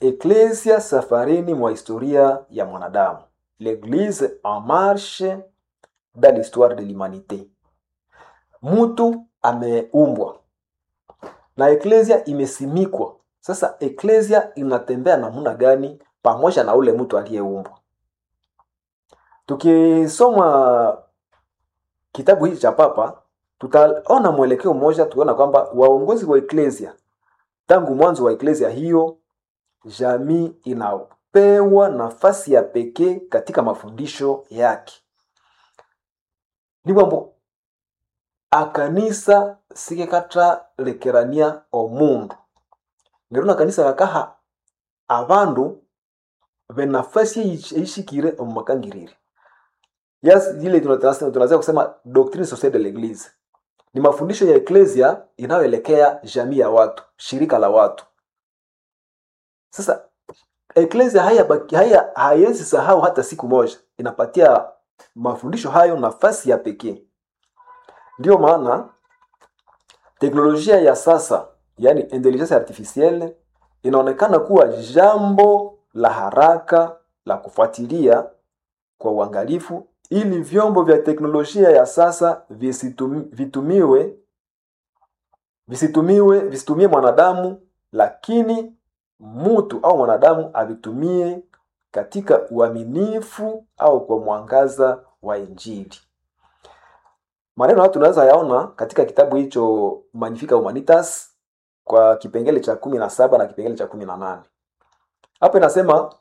eklesia safarini mwa historia ya mwanadamu l'église en marche dans l'histoire de l'humanité mtu ameumbwa na eklesia imesimikwa sasa eklesia inatembea namna gani pamoja na ule mtu aliyeumbwa tukisoma kitabu hiki cha papa tutaona mwelekeo mmoja tuona kwamba waongozi wa eklesia tangu mwanzo wa eklesia hiyo jamii inapewa nafasi ya pekee katika mafundisho yake ni kwambo akanisa sikekatalekerania omundu lero na kanisa kakaha abandu benafasi eishikire omumakangirire yes ile tunasema tunaweza kusema doctrine sociale de l'église ni mafundisho ya eklesia inayoelekea jamii ya watu shirika la watu sasa eklesia haya haya haiwezi sahau hata siku moja inapatia mafundisho hayo nafasi ya pekee ndiyo maana teknolojia ya sasa yani intelligence artificielle inaonekana kuwa jambo la haraka la kufuatilia kwa uangalifu ili vyombo vya teknolojia ya sasa visitum, vitumiwe visitumiwe visitumie mwanadamu lakini mtu au mwanadamu avitumie katika uaminifu au kwa mwangaza wa injili maneno hayo tunaweza yaona katika kitabu hicho magnifica humanitas kwa kipengele cha kumi na saba na kipengele cha kumi na nane hapo inasema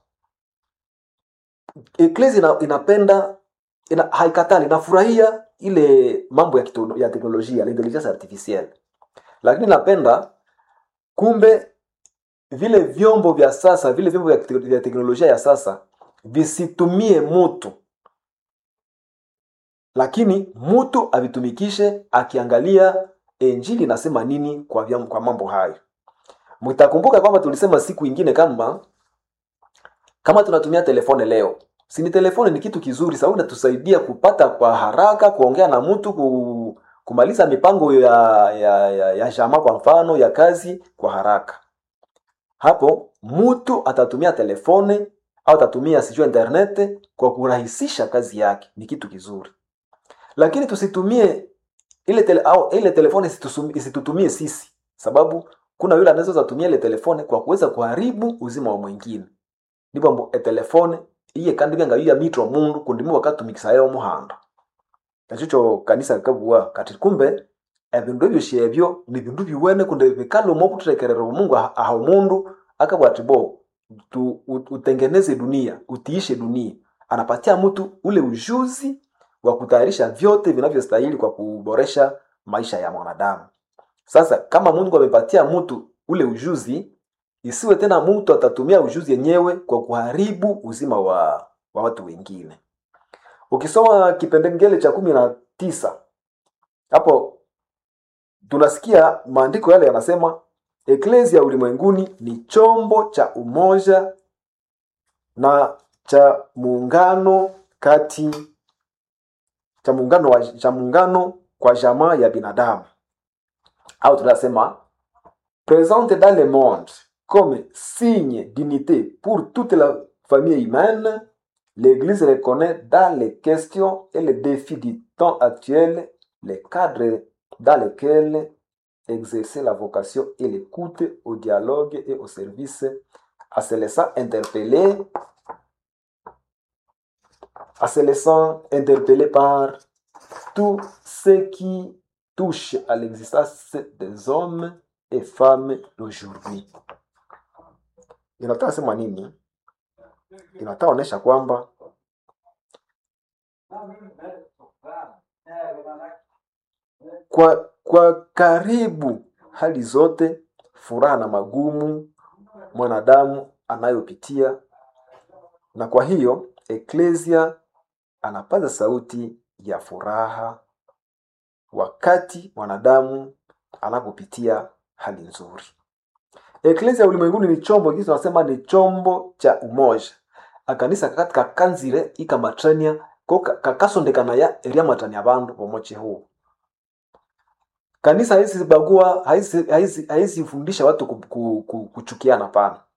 eklesi ina, inapenda ina, haikatali inafurahia ile mambo ya, kito, ya teknolojia l'intelligence artificielle lakini inapenda kumbe vile vyombo vya sasa vile vyombo vya, vya teknolojia ya sasa visitumie mutu lakini mutu avitumikishe akiangalia injili inasema nini kwa, vyam, kwa mambo hayo mtakumbuka kwamba tulisema siku ingine kama kama tunatumia telefone leo sini telefone ni kitu kizuri sababu inatusaidia kupata kwa haraka kuongea na mtu ku, kumaliza mipango ya ya, ya, ya shama kwa mfano ya kazi kwa haraka hapo mtu atatumia telefone au atatumia sijua internet kwa kurahisisha kazi yake ni kitu kizuri lakini tusitumie ile tele, au ile telefone isitutumie sisi sababu kuna yule anaweza tumia ile telefone kwa kuweza kuharibu uzima wa mwingine ndipo etelefone iye kandi byanga yuya mitwa mundu kundi mu bakatumikisa omuhanda nachicho kanisa kakabua kati kumbe ebindu ebyo shebyo ni bindu biwene kundi bikala omo buturekerera omungu aha omundu akabwa ati bo tu, utengeneze dunia utiishe dunia anapatia mtu ule ujuzi wa kutayarisha vyote vinavyostahili kwa kuboresha maisha ya mwanadamu sasa kama mungu amepatia mtu ule ujuzi isiwe tena mtu atatumia ujuzi yenyewe kwa kuharibu uzima wa, wa watu wengine ukisoma kipengele cha kumi na tisa hapo tunasikia maandiko yale yanasema eklesia ulimwenguni ni chombo cha umoja na cha muungano kati cha muungano wa, cha muungano kwa jamaa ya binadamu au tunasema présente dans le monde comme signe d'unité pour toute la famille humaine, l'Église reconnaît dans les questions et les défis du temps actuel les cadres dans lesquels exercer la vocation et l'écoute au dialogue et au service à se laissant interpeller à se laissant interpeller par tout ce qui touche à l'existence des hommes et femmes d'aujourd'hui inataka sema nini inataka onyesha kwamba kwa kwa karibu hali zote furaha na magumu mwanadamu anayopitia na kwa hiyo eklesia anapaza sauti ya furaha wakati mwanadamu anapopitia hali nzuri eklesia ulimwenguni ni chombo kisi tunasema ni chombo cha umoja akanisa kakati kakanzire ikamatrania ko kakasondekana ya eriamatania abandu bomoche huu kanisa haizibagua haizifundisha watu ku, ku, ku, kuchukiana pana